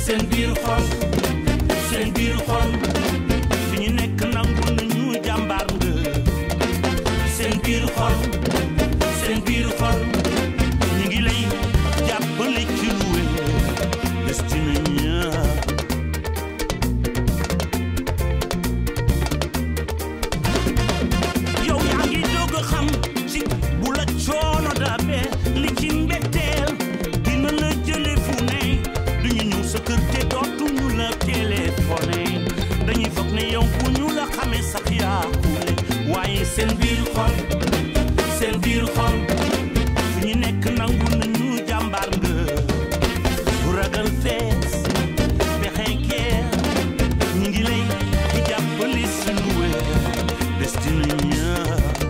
seen biir xol seen biir xol fi ñu nekk nangu nañu jàmbaar nga seen biir xol seen biir xol ñu ngi lay jàppale ci lu wér destiné ñaa yow yaa ngi doog a xam ci bu la coono dabee li ci mbetteel dina la jële fu ne duñu ñëw sa kër te dootuñu la téléphoné dañuy foog ne yow bu ñu la xamee sax yaakule waaye seen biir xol seen biir xol fu ñu nekk nangu nañu jàmbaar nga bu ragal fees pexe geer ñu ngi lay di jàppale si lu wér destiné ñaa